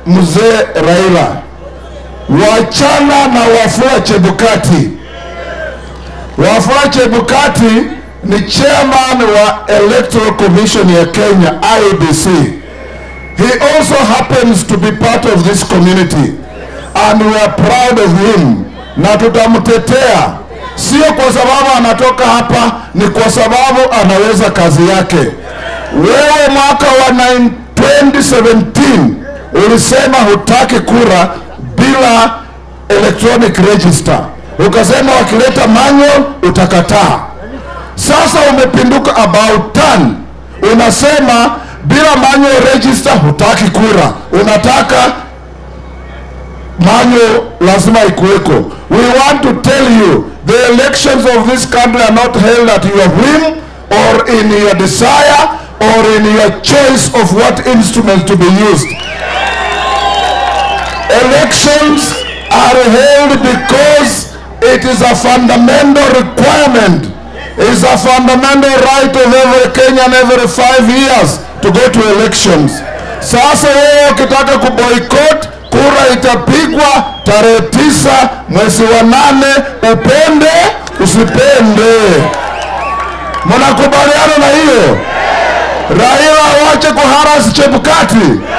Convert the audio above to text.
mzee Raila, wachana na Wafula Chebukati. Wafula Chebukati ni chairman wa Electoral Commission ya Kenya IEBC. He also happens to be part of this community and we are proud of him, na tutamtetea sio kwa sababu anatoka hapa, ni kwa sababu anaweza kazi yake. Wewe mwaka wa 9 2017 ulisema hutaki kura bila electronic register, ukasema wakileta manual utakataa. Sasa umepinduka about turn, unasema bila manual register hutaki kura, unataka manual lazima ikuweko. We want to tell you the elections of this country are not held at your whim or in your desire or in your choice of what instrument to be used. Elections are held because it is a fundamental requirement is a fundamental right of every Kenyan every five years to go to elections. Sasa wewe ukitaka kuboycott, kura itapigwa tarehe tisa mwezi wa nane, upende usipende. Mnakubaliana na hiyo? Raila awache kuharasi Chebukati.